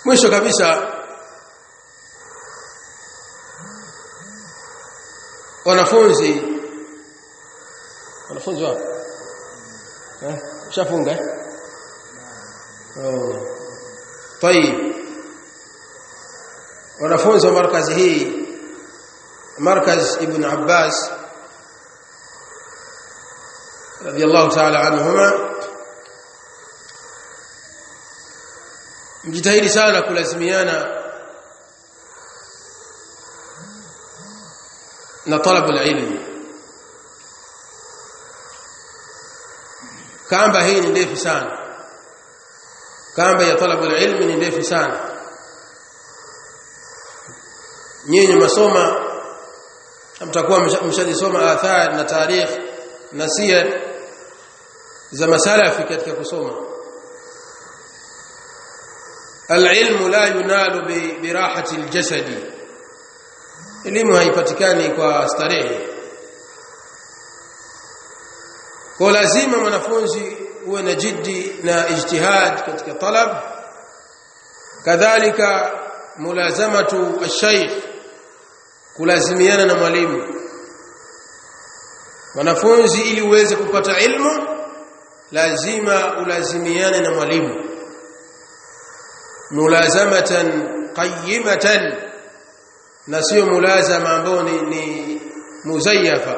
mwisho kabisa wanafunzi wanafunzi wapi eh shafunga eh oh طيب wanafunzi wa markazi hii markaz ibn Abbas radiyallahu ta'ala anhuma mjitahidi sana kulazimiana na talabu ilmi kamba hii ni ndefu sana kamba ya talabu ilmi ni ndefu sana nyinyi masoma mtakuwa mshajisoma athar na tarikh na siyar za masalafi katika kusoma العلم لا ينال براحه الجسد elimu haipatikani kwa starehe kwa lazima mwanafunzi uwe na jiddi na ijtihad katika talab kadhalika mulazamatu ash-shaykh kulazimiana na mwalimu mwanafunzi ili uweze kupata ilmu lazima ulazimiane na mwalimu mulazamatan qayyimatan na sio mulazama ambao ni, ni muzayyafa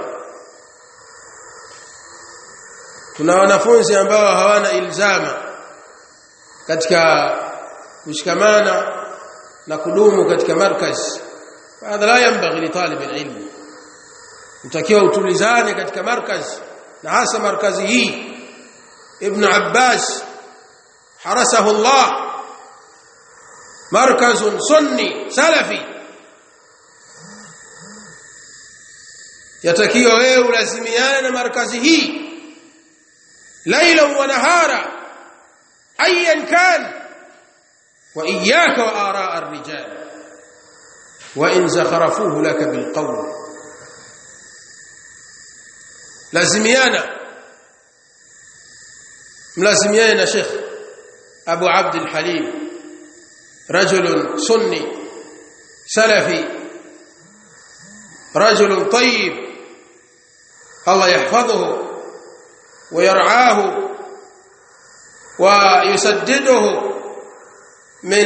tuna wanafunzi ambao hawana ilzama katika kushikamana na kudumu katika markaz hadha la yanbaghi li talib alilm mtakiwa utulizane katika markaz na hasa markazi hii ibn abbas harasahu allah markaz sunni salafi yatakiwa wewe ulazimiane na markazi hii laila wa nahara ayan kan wa iyyaka wa ara ar-rijal wa in zakharafuhu laka bil qawl lazimiana mlazimiane na Sheikh Abu Abd al-Halim رجل سني سلفي رجل طيب الله يحفظه ويرعاه ويسدده من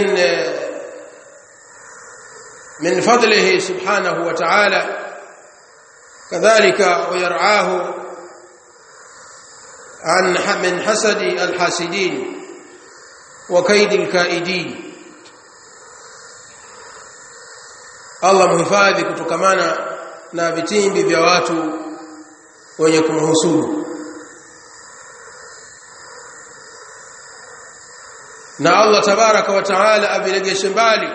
من فضله سبحانه وتعالى كذلك ويرعاه عن من حسد الحاسدين وكيد الكائدين Allah muhifadhi kutokamana na vitimbi vya watu wenye kumhusudu na Allah tabaraka wa taala aviregeshe mbali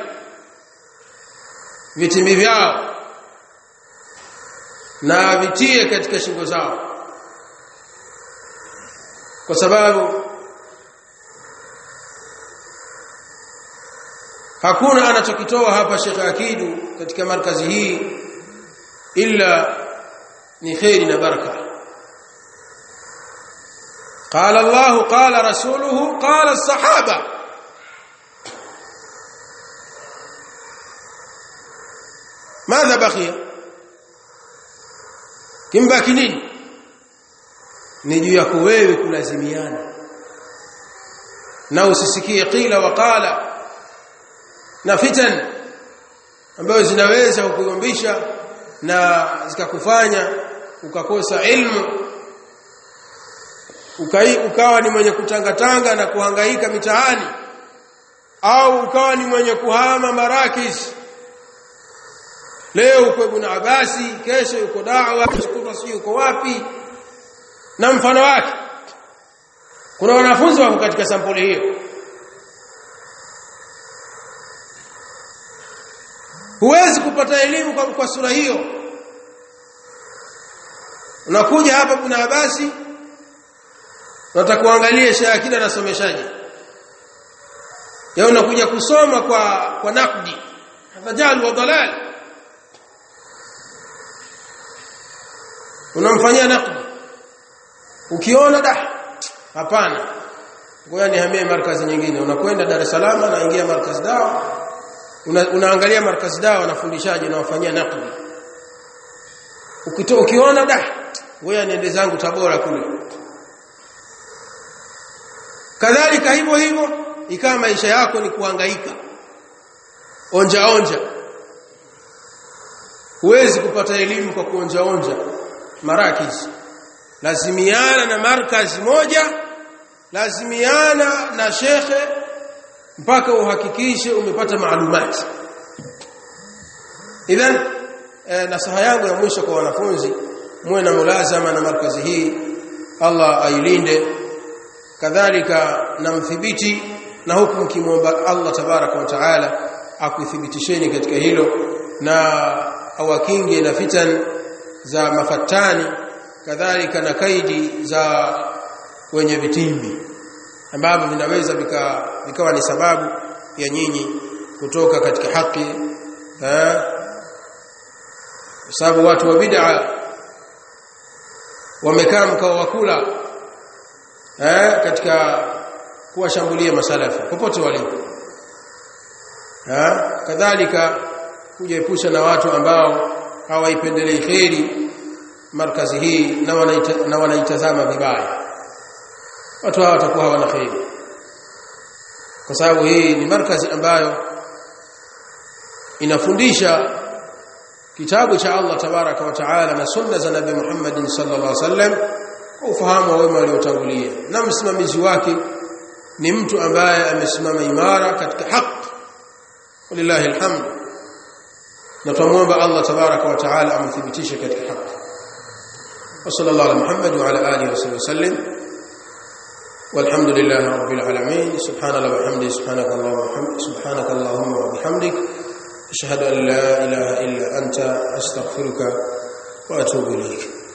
vitimbi vyao na vitie katika shingo zao kwa sababu hakuna anachokitoa hapa Sheikh Akidu katika markazi hii illa ni khairi na baraka قال الله قال رسوله قال الصحابه ماذا بقي kimbaki nini ni juu yako wewe kulazimiana na usisikie qila wa qala na fitan ambazo zinaweza kukugombisha na zikakufanya ukakosa ilmu ukai, ukawa ni mwenye kutangatanga na kuhangaika mitaani au ukawa ni mwenye kuhama marakis leo uko Ibn Abasi kesho yuko da'wa kesho si yuko wapi na mfano wake kuna wanafunzi wako katika sampuli hiyo huwezi kupata elimu kwa, kwa sura hiyo unakuja hapa Ibn Abasi unataka kuangalia Sheikh Akida anasomeshaje ya unakuja kusoma kwa kwa nakdi fajal wa dalal unamfanyia nakdi ukiona da hapana ngoja nihamie markazi nyingine unakwenda Dar es Salaam naingia markazi dawa una, unaangalia markazi dawa wanafundishaje na wafanyia nakli ukito ukiona da ngoja niende zangu Tabora kule kadhalika hivyo hivyo ikawa maisha yako ni kuhangaika onja onja huwezi kupata elimu kwa kuonja onja marakizi lazimiana na markazi moja lazimiana na shekhe mpaka uhakikishe umepata maalumati idhan e, nasaha yangu ya mwisho kwa wanafunzi muwe na mulazama na markazi hii Allah ailinde kadhalika na mthibiti na huku mkimwomba Allah tabaraka wa taala akuthibitisheni katika hilo na awakinge na fitan za mafatani kadhalika na kaidi za wenye vitimbi ambavyo vinaweza vika, vikawa ni sababu ya nyinyi kutoka katika haki eh sababu watu wa bid'a wamekaa mkao wa kula eh katika kuwashambulia masalafi popote walipo eh kadhalika kujiepusha na watu ambao hawaipendelei kheri markazi hii na wanaita, na wanaitazama vibaya watu hawa watakuwa hawana kheri kwa sababu hii ni markazi ambayo inafundisha kitabu cha Allah tabaraka wa taala na sunna za Nabii Muhammad sallallahu alaihi wasallam kwa ufahamu wa wema waliotangulia na msimamizi wake ni mtu ambaye amesimama imara katika haki walillahi alhamd na tumuomba Allah tabaraka wa taala amthibitishe katika haki وصلى الله على محمد وعلى اله وصحبه وسلم والحمد لله رب العالمين سبحان الله وبحمده سبحانك اللهم وبحمدك سبحانك اللهم وبحمدك اشهد ان لا اله الا انت استغفرك واتوب اليك